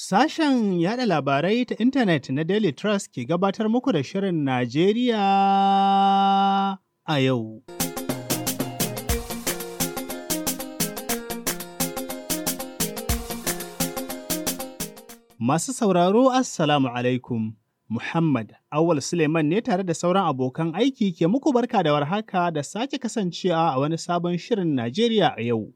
Sashen yada labarai ta intanet na Daily Trust ke gabatar muku da Shirin Najeriya a yau. Masu sauraro Assalamu alaikum. Muhammad Awal Suleiman ne tare da sauran abokan aiki ke muku barka da warhaka da sake kasancewa a wani sabon Shirin Najeriya a yau.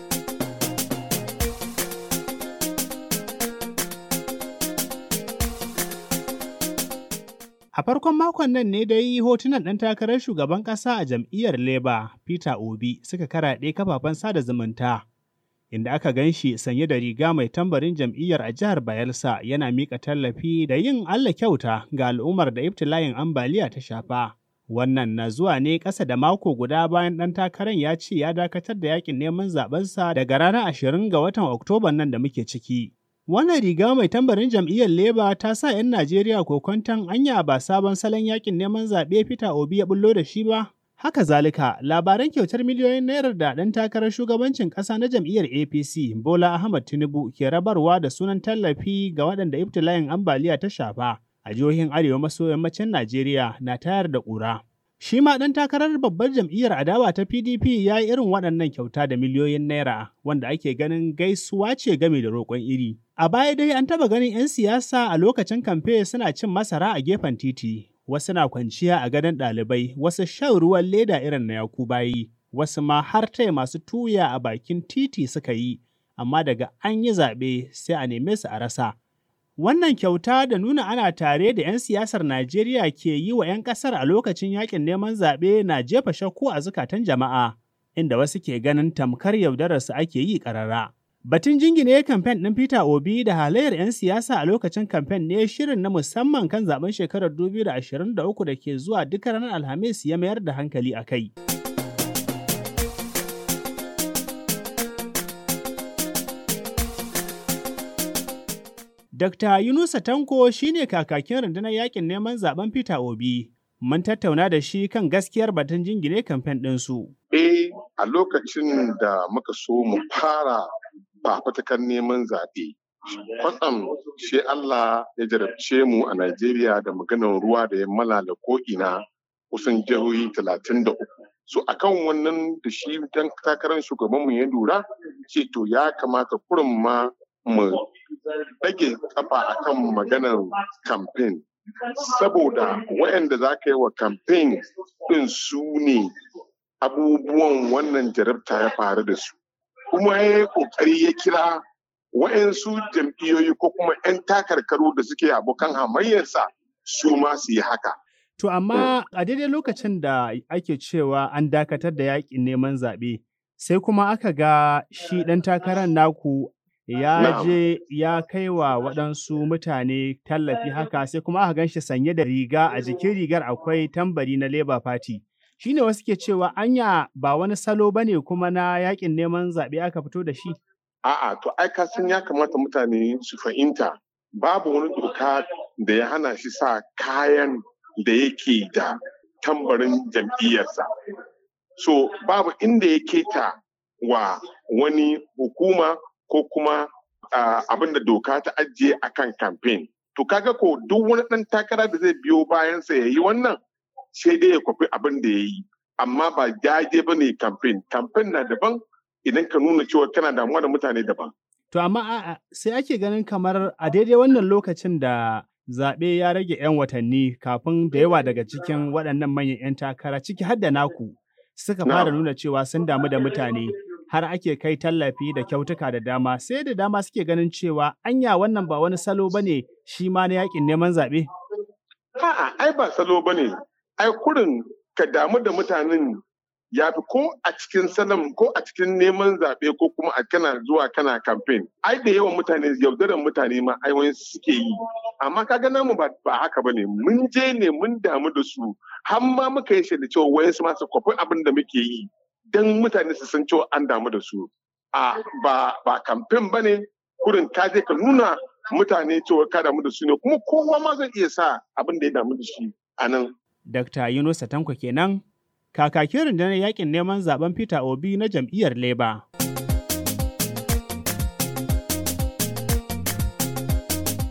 A farkon makon nan ne dai hotunan ɗan takarar shugaban ƙasa a jam'iyyar Labour, Peter Obi, suka karaɗe kafafen sada zumunta, inda aka gan shi sanye da riga mai tambarin jam'iyyar a jihar Bayelsa yana miƙa tallafi da yin Allah kyauta ga al'ummar da ibtila'in ambaliya ta shafa. Wannan na zuwa ne ƙasa da mako guda bayan ɗan takarar ya ce ya dakatar da yakin neman zaɓensa daga ranar ashirin ga watan Oktoban nan da muke ciki. Wannan riga mai tambarin jam'iyyar Leba ta sa 'yan Najeriya kokonton anya ba sabon salon yakin neman zaɓe Peter Obi ya bullo da shi ba. Haka zalika, labaran kyautar miliyoyin naira da ɗan takarar shugabancin ƙasa na jam'iyyar APC Bola Ahmad Tinubu ke rabarwa da sunan tallafi ga waɗanda ibtila'in ambaliya ta shafa a jihohin Arewa maso yammacin Najeriya na tayar da ƙura. Shi ma ɗan takarar babbar jam'iyyar adawa ta PDP ya yi irin waɗannan kyauta da miliyoyin naira wanda ake ganin gaisuwa ce game da roƙon iri. A baya dai an taɓa ganin 'yan siyasa a lokacin kamfe suna cin masara a gefen titi, wasu na kwanciya a gadon ɗalibai, wasu shan ruwan leda irin na yaku bayi, wasu ma har taya masu tuya a bakin titi suka yi, amma daga an yi zaɓe sai a neme su a rasa. Wannan kyauta da nuna ana tare da 'yan siyasar Najeriya ke yi wa 'yan ƙasar a lokacin yakin neman zaɓe na jefa shakku a zukatan jama'a, inda wasu ke ganin tamkar yaudararsu ake yi ƙarara. Batun jingine kamfen ɗin Peter Obi da halayyar 'yan siyasa a lokacin kamfen ne shirin na musamman kan zaben shekarar 2023 da ke zuwa duk ranar Alhamis ya mayar da hankali a kai. Dr. Yunusa Tanko shine kakakin rundunar yakin neman zaben Peter Obi. Mun tattauna da shi kan gaskiyar batun jingine kamfen ɗinsu. Eh, a lokacin da muka so mu fara fafatakan neman zaɓe. Kwatsam shi Allah ya jarabce mu a Najeriya da maganar ruwa da ya malala ko'ina kusan jihohi talatin da uku. So akan wannan da shi dan takarar shugabanmu ya lura ce to ya kamata kurin ma mu ɗage kafa akan maganar kamfen. Saboda waɗanda za ka yi wa kamfen ɗin su ne abubuwan wannan jarabta ya faru da su. kuma ya yi ƙoƙari ya kira wa'yansu jam'iyyoyi ko kuma 'yan takarkaru da suke abokan hamayyarsa su ma su yi haka. To amma a daidai lokacin da ake cewa an dakatar da yaƙin neman zaɓe, sai kuma aka ga shi ɗan takarar naku ya je ya kai wa waɗansu mutane tallafi haka sai kuma aka gan shi sanye da riga a jikin rigar akwai tambari na Labour Party. shi ne wasu ke cewa anya ba wani salo ba ne kuma na yakin neman zaɓe aka fito da shi? A'a, to ai ka san ya kamata mutane su fahimta babu wani doka da ya hana shi sa kayan da yake da tambarin jam'iyyarsa. So babu inda ya keta wa wani hukuma ko kuma uh, abin da doka ta ajiye a kan kamfen. To kaga ko duk wani ɗan takara da zai biyo bayansa ya yi wannan sai dai ya kwafi abin da ya yi amma ba jaje ba ne kamfen kamfen na daban idan ka nuna cewa kana damuwa da mutane daban to amma sai ake ganin kamar a daidai wannan lokacin da zaɓe ya rage 'yan watanni kafin da yawa daga cikin waɗannan manyan 'yan takara ciki har da naku suka fara nuna cewa sun damu da mutane har ake kai tallafi da kyautuka da dama sai da dama suke ganin cewa anya wannan ba wani salo ba ne shi ma na yakin neman zaɓe? A'a, ai ba salo ba ne, ai kurin ka damu da mutanen ya fi ko a cikin salam ko a cikin neman zaɓe ko kuma a kana zuwa kana kamfen ai da yawan mutane yaudarar mutane ma ai wani suke yi amma kaga namu ba ba haka bane mun je ne mun damu da su har ma muka yi da cewa wayansu ma su kwafi abin da muke yi dan mutane su san cewa an damu da su a ba ba kamfen bane kurin ka je ka nuna mutane cewa ka damu da su ne kuma kowa ma zai iya sa abin da ya damu da shi a nan Dr. Yunusa Tanko kenan, kakakin rundunar yakin neman zaben Peter Obi na jam'iyyar Labour.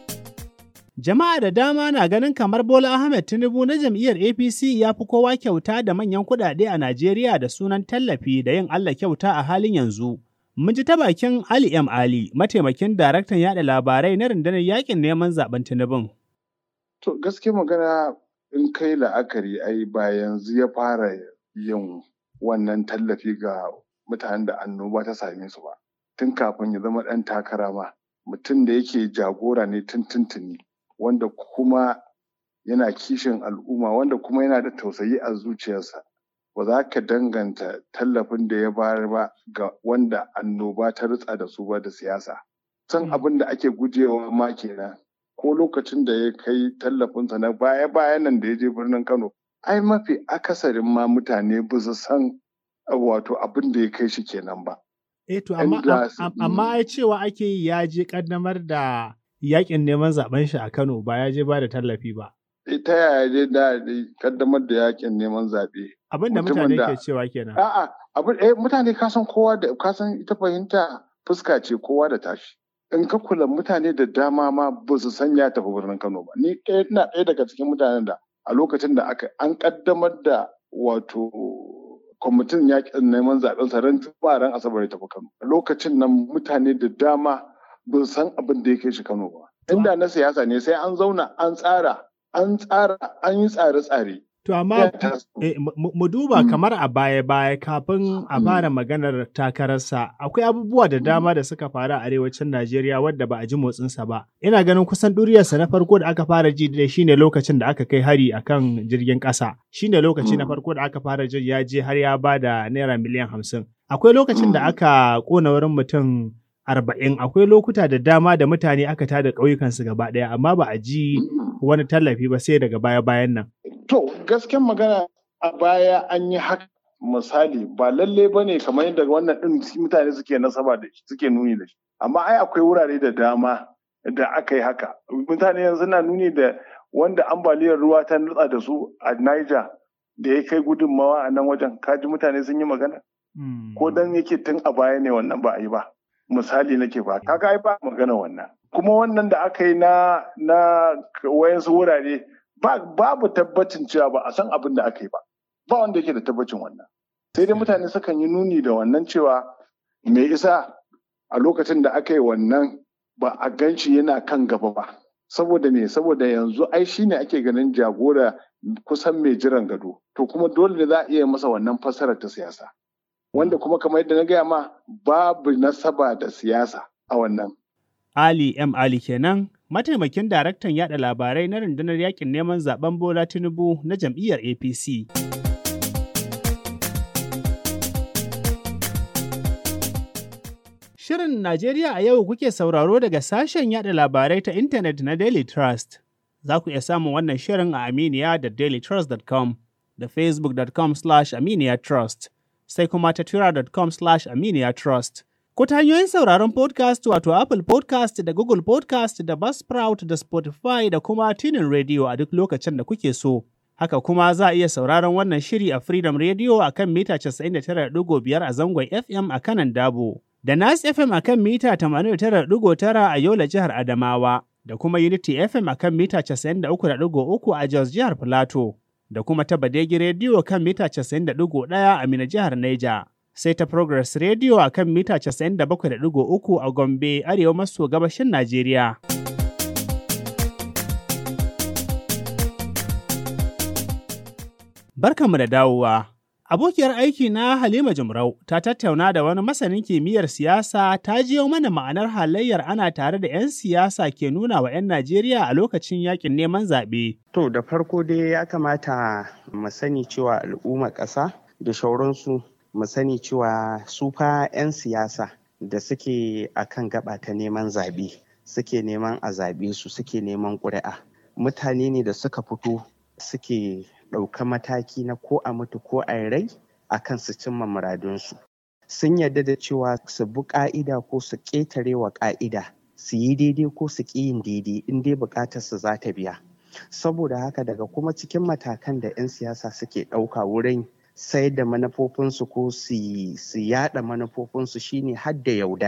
Jama'a da dama na ganin kamar Bola Ahmed Tinubu na jam'iyyar APC ya fi kowa kyauta da manyan kuɗaɗe a Najeriya da sunan tallafi da yin Allah kyauta a halin yanzu. Mun ji ta bakin Ali M. Ali, mataimakin daraktan yada labarai na rundunar yakin neman zaben Tinubun. To gaske magana in kai la'akari ai ba yanzu ya fara yin wannan tallafi ga mutanen da annoba ta same su ba. Tun kafin ya zama ɗan takara ma, mutum da yake jagora ne tun tuntuni. wanda kuma yana kishin al'umma wanda kuma yana da tausayi a zuciyarsa ba za ka danganta tallafin da ya bayar ba ga wanda annoba ta ritsa da su ba da siyasa san abin da ake gujewa ma kenan ko lokacin da ya kai tallafinsa na baya bayan nan da ya je birnin kano ai mafi akasarin ma mutane ba su san wato abin da ya kai shi kenan ba Eh to amma amma ai cewa ake yi ya je kaddamar da yakin neman zaben shi a Kano ba ya je ba da tallafi ba. Ta yaya je da kaddamar da yakin neman zaɓe. Abin da mutane ke cewa kenan. A'a, abin eh mutane ka san kowa da ka san ita fahimta fuska ce kowa da tashi. In ka kula mutane da dama ma ba su san ya tafi birnin Kano ba. Ni ina ɗaya daga cikin mutanen da a lokacin da aka an kaddamar da wato kwamitin yakin neman zaɓen sa ran ran asabar ya tafi Kano. A lokacin nan mutane da dama bin san abin da ya kai shi Kano ba. Inda na siyasa ne sai an zauna an tsara, an tsara, an yi tsare-tsare. To amma mu duba kamar a baya-baya kafin a fara maganar takararsa akwai abubuwa da dama da suka faru a arewacin Najeriya wadda ba a ji motsinsa ba. Ina ganin kusan ɗuriyarsa na farko da aka fara ji da shine lokacin da aka kai hari akan jirgin ƙasa. Shine lokaci na farko da aka fara jin ya je har ya ba da naira miliyan hamsin. Akwai lokacin da aka ƙona wurin mutum arba'in akwai lokuta da dama da mutane aka tada ƙauyukansu gaba ɗaya amma ba a ji wani tallafi ba sai daga baya-bayan nan. To gasken magana a baya an yi haka misali ba lalle ba ne kamar yadda wannan ɗin mutane suke nasaba da shi suke nuni da shi amma ai akwai wurare da dama da aka yi haka mutane yanzu na nuni da wanda ambaliyar ruwa ta nutsa da su a Niger da ya kai gudunmawa a nan wajen kaji mutane sun yi magana ko dan yake tun a baya ne wannan ba a yi ba misali nake ba kaga ai ba magana wannan kuma wannan da aka yi na na wayansu wurare babu tabbacin cewa ba a san abin da aka yi ba ba wanda yake da tabbacin wannan sai dai mutane sukan yi nuni da wannan cewa me isa a lokacin da aka yi wannan ba a gan shi yana kan gaba ba saboda me saboda yanzu ai shine ake ganin jagora kusan mai jiran gado to kuma dole ne za a iya masa wannan fassarar ta siyasa wanda kuma kamar yadda na gaya ma babu nasaba da siyasa a wannan Ali M. Ali kenan, mataimakin daraktan yada labarai na rundunar yakin neman zaben Bola Tinubu na jam'iyyar APC. Shirin Najeriya a yau kuke sauraro daga sashen yada labarai ta intanet na Daily Trust. Za ku iya samun wannan shirin a Aminiya da dailytrust.com da facebook.com slash aminiya trust sai kuma ta twitter.com slash aminiya trust. Ko ta hanyoyin sauraron podcast wato Apple podcast da Google podcast da Buzzsprout da Spotify da kuma Tunin Radio a duk lokacin da kuke so. Haka kuma za a iya sauraron wannan shiri a Freedom Radio a kan mita 99.5 a zangon FM a kanan Dabo. Da Nas FM a kan mita 89.9 a Yola jihar Adamawa. Da kuma Unity FM a kan mita 93.3 a Jos jihar Filato. Da kuma ta Badegi Radio kan mita 91.1 a Mina jihar Niger. sai ta Progress Radio a kan mita 97.3 a Gombe, Arewa maso gabashin Najeriya. Barkanmu da dawowa. Abokiyar aiki na Halima Jumrau ta tattauna da wani masanin kimiyyar siyasa ta jiyo mana ma'anar halayyar ana tare da 'yan siyasa ke nuna wa 'yan Najeriya a lokacin yakin neman zaɓe. To da farko dai ya kamata mu sani cewa al'ummar ƙasa da shauransu mu sani cewa su fa 'yan siyasa da suke a kan gaba ta neman zaɓe suke neman a zaɓe su suke neman ƙuri'a mutane ne da suka fito suke ɗauka mataki na ko a mutu ko a rai a kan su cimma muradunsu sun yarda da cewa su bi ƙa'ida ko su ƙetare wa ƙa'ida su yi daidai ko su ƙi yin daidai in dai buƙatar su za ta biya saboda haka daga kuma cikin matakan da 'yan siyasa suke ɗauka wurin sayar da manufofinsu ko su yada manufofinsu shine hadda yaudara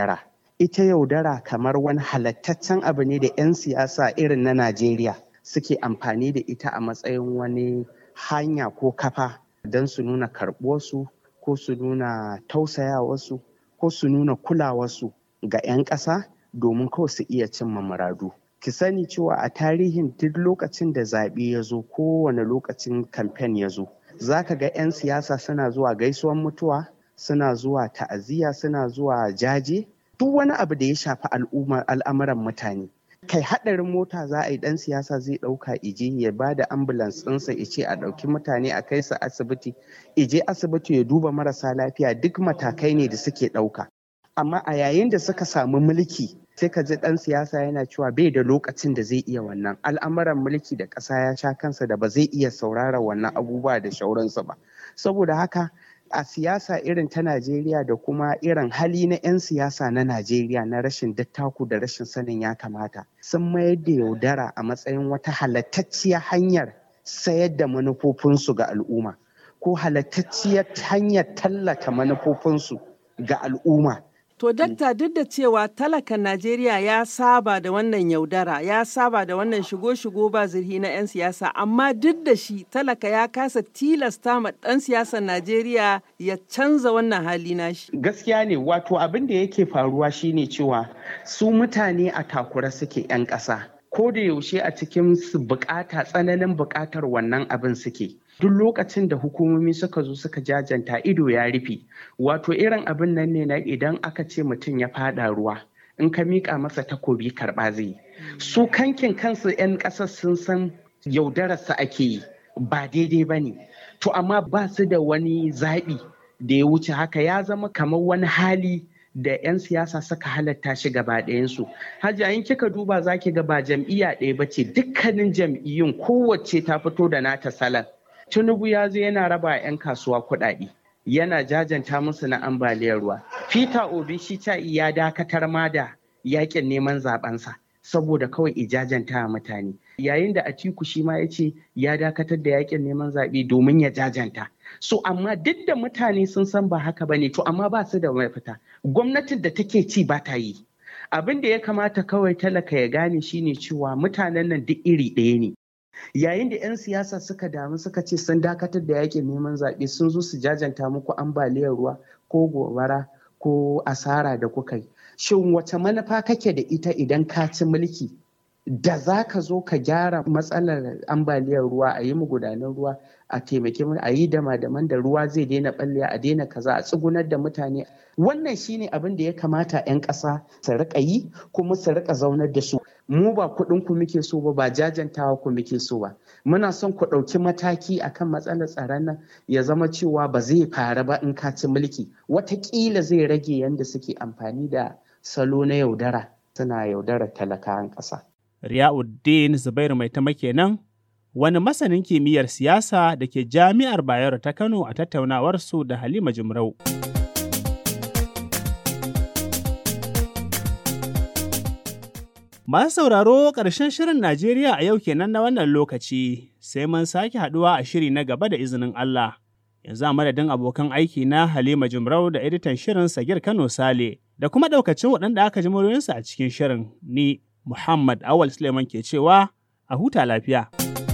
ita yaudara kamar wani halattaccen abu ne da 'yan siyasa irin na Najeriya suke amfani da ita a matsayin wani hanya ko kafa don su nuna karɓuwarsu ko su nuna tausayawarsu ko su nuna kulawarsu ga 'yan ƙasa domin kawai su iya cimma muradu. Ki sani cewa a tarihin duk lokacin da zaɓe ya zo kowane lokacin kamfen ya zo, za ka ga 'yan siyasa suna zuwa gaisuwan mutuwa, suna zuwa ta'aziyya, suna zuwa jaje, duk wani abu da ya shafi al'amuran mutane. kai haɗarin mota za a yi ɗan siyasa zai ɗauka ije ya ba da ambulans ɗinsa ya ce a ɗauki mutane a kai su asibiti ije asibiti ya duba marasa lafiya duk matakai ne da suke ɗauka amma a yayin da suka samu mulki sai ka ji ɗan siyasa yana cewa bai da lokacin da zai iya wannan al'amuran mulki da ƙasa ya sha kansa da ba zai iya saurara wannan abubuwa da shauransu ba saboda haka a siyasa irin ta Najeriya da kuma irin hali na 'yan siyasa na Najeriya na rashin dattaku da rashin sanin ya kamata sun mayar da yaudara a matsayin wata halattacciyar hanyar sayar da manufofinsu ga al'umma ko halattacciyar hanyar tallata manufofinsu ga al'umma. To, dakta duk da cewa talakan Najeriya ya saba da wannan yaudara, ya saba da wannan shigo-shigo ba zirhi na 'yan siyasa, amma duk da shi talaka ya kasa tilasta ma ɗan siyasar Najeriya ya canza wannan hali nashi. Gaskiya ne, wato abin da yake faruwa shine cewa su mutane a takura suke 'yan ƙasa. Ko da yaushe a cikin su bukata tsananin bukatar wannan abin suke. duk lokacin da hukumomi suka zo suka jajanta ido ya rufe wato irin abin nan ne na idan aka ce mutum ya fada ruwa in ka miƙa masa takobi karɓa zai yi su kankin kansu 'yan ƙasar sun san yaudararsa ake yi ba daidai ba ne to amma ba su da wani zaɓi da ya wuce haka ya zama kamar wani hali da 'yan siyasa suka halatta shi gaba ɗayansu. Hajiya in kika duba za ki ga ba jam'iyya ɗaya ba ce dukkanin jam'iyyun kowace ta fito da nata salon. Tinubu ya zo yana raba 'yan kasuwa kuɗaɗe. Yana jajanta musu na ambaliyar ruwa. Peter Obi shi ta ya dakatar ma da yakin neman zabensa saboda kawai ijajanta mutane. Yayin da Atiku shi ma ya ce ya dakatar da yakin neman zaɓe domin ya jajanta. So amma duk da mutane sun san ba haka ba ne to amma ba su da mafita. Gwamnatin da take ci ba ta yi. Abin da ya kamata kawai talaka ya gane shine cewa mutanen nan duk iri ɗaya ne. yayin da 'yan siyasa suka damu suka ce sun dakatar da yakin neman zaɓe sun zo su jajanta muku ambaliyar ruwa ko gobara ko asara da kuka yi shin wace manufa kake da ita idan ka ci mulki da za ka zo ka gyara matsalar ambaliyar ruwa a yi magudanan ruwa a taimaki a yi dama-daman da ruwa zai daina ɓallewa a daina kaza a tsugunar da mutane wannan shine abin da ya kamata 'yan ƙasa su riƙa yi kuma su riƙa zaunar da su mu ba kuɗin ku muke so ba ba jajantawa ku muke so ba muna son ku ɗauki mataki akan matsalar tsaron nan ya zama cewa ba zai faru ba in ka ci mulki watakila zai rage yadda suke amfani da salo na yaudara suna yaudarar talakawan ƙasa. Riyauddin Zubairu mai ta kenan wani masanin kimiyyar siyasa da ke jami'ar Bayero ta Kano a tattaunawarsu da Halima Jumrau. Masu sauraro ƙarshen shirin Najeriya a yau kenan na wannan lokaci, sai mun sake haɗuwa a shiri na gaba da izinin Allah. Yanzu a madadin abokan aiki na Halima Jumrau da editan shirin Sagir Kano Sale, da kuma ɗaukacin waɗanda aka ji muryoyinsu a cikin shirin ni Muhammad Awal Suleiman ke cewa a huta lafiya.